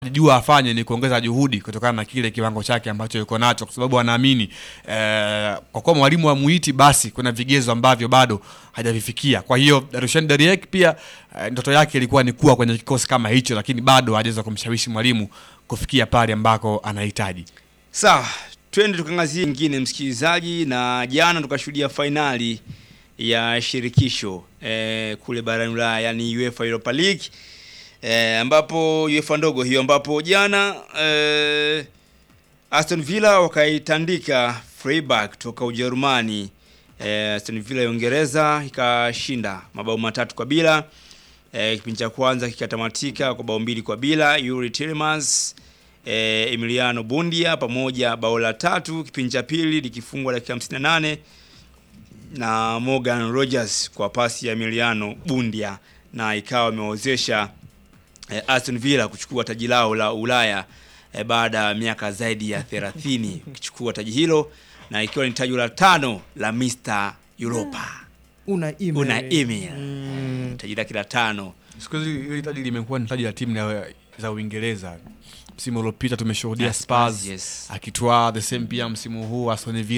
jua afanye ni kuongeza juhudi kutokana na kile kiwango chake ambacho yuko nacho, kwa sababu anaamini eh, kwa kuwa mwalimu wa muiti, basi kuna vigezo ambavyo bado hajavifikia. Kwa hiyo Rushan Deriek pia eh, ndoto yake ilikuwa ni kuwa kwenye kikosi kama hicho, lakini bado hajaweza kumshawishi mwalimu kufikia pale ambako anahitaji. Sawa, twende tukangazie ingine msikilizaji, na jana tukashuhudia fainali ya shirikisho eh, kule barani Ulaya, yani UEFA Europa League eh, ambapo UEFA ndogo hiyo, ambapo jana eh, Aston Villa wakaitandika Freiburg toka Ujerumani. Eh, Aston Villa ya Uingereza ikashinda mabao matatu kwa bila. Eh, kipindi cha kwanza kikatamatika kwa bao mbili kwa bila. Yuri Tielemans eh, Emiliano Bundia pamoja bao la tatu, kipindi cha pili likifungwa dakika 58 na Morgan Rogers kwa pasi ya Emiliano Bundia na ikawa imewezesha eh, Aston Villa kuchukua taji lao la Ulaya eh, baada ya miaka zaidi ya 30 kuchukua taji hilo na ikiwa ni taji la tano la Mr Europa. una email. Una email. Mm. Taji lake la tano. Siku hizi hili taji limekuwa ni taji la timu ya- za Uingereza. Msimu uliopita tumeshuhudia Yeah, Spurs, Spurs yes. akitwaa the same pia msimu huu Aston Villa